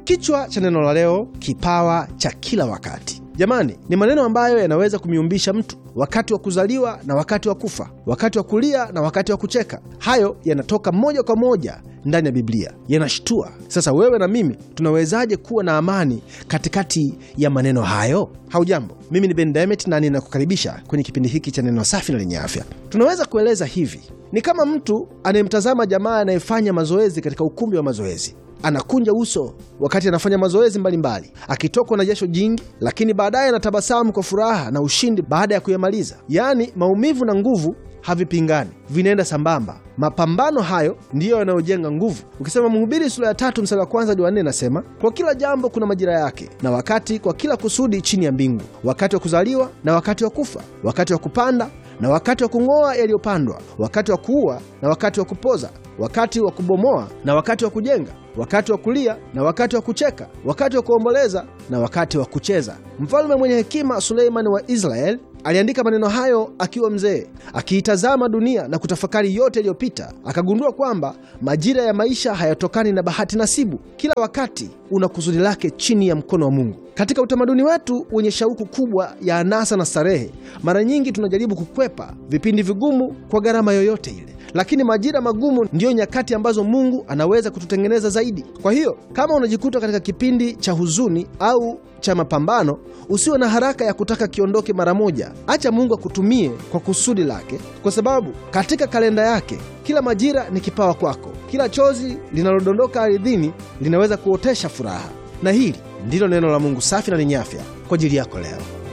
Kichwa cha neno la leo, kipawa cha kila wakati. Jamani, ni maneno ambayo yanaweza kumiumbisha mtu wakati wa kuzaliwa na wakati wa kufa, wakati wa kulia na wakati wa kucheka. Hayo yanatoka moja kwa moja ndani ya Biblia, yanashtua. Sasa wewe na mimi tunawezaje kuwa na amani katikati ya maneno hayo? Haujambo, mimi ni Ben Demet na ninakukaribisha kwenye kipindi hiki cha neno safi na lenye afya. Tunaweza kueleza hivi: ni kama mtu anayemtazama jamaa anayefanya mazoezi katika ukumbi wa mazoezi anakunja uso wakati anafanya mazoezi mbalimbali, akitokwa na jasho jingi, lakini baadaye anatabasamu kwa furaha na ushindi baada ya kuyamaliza. Yaani, maumivu na nguvu havipingani, vinaenda sambamba. Mapambano hayo ndiyo yanayojenga nguvu. Ukisema Mhubiri sura ya tatu mstari wa kwanza hadi wa nne inasema, kwa kila jambo kuna majira yake na wakati kwa kila kusudi chini ya mbingu, wakati wa kuzaliwa na wakati wa kufa, wakati wa kupanda na wakati wa kung'oa yaliyopandwa, wakati wa kuua na wakati wa kupoza, wakati wa kubomoa na wakati wa kujenga, wakati wa kulia na wakati wa kucheka, wakati wa kuomboleza na wakati wa kucheza. Mfalme mwenye hekima Suleimani wa Israeli aliandika maneno hayo akiwa mzee, akiitazama dunia na kutafakari yote yaliyopita. Akagundua kwamba majira ya maisha hayatokani na bahati nasibu. Kila wakati una kusudi lake chini ya mkono wa Mungu. Katika utamaduni wetu wenye shauku kubwa ya anasa na starehe, mara nyingi tunajaribu kukwepa vipindi vigumu kwa gharama yoyote ile, lakini majira magumu ndiyo nyakati ambazo Mungu anaweza kututengeneza zaidi. Kwa hiyo kama unajikuta katika kipindi cha huzuni au cha mapambano, usiwe na haraka ya kutaka kiondoke mara moja. Acha Mungu akutumie kwa kusudi lake, kwa sababu katika kalenda yake kila majira ni kipawa kwako. Kila chozi linalodondoka ardhini linaweza kuotesha furaha. Na hili ndilo neno la Mungu safi na lenye afya kwa ajili yako leo.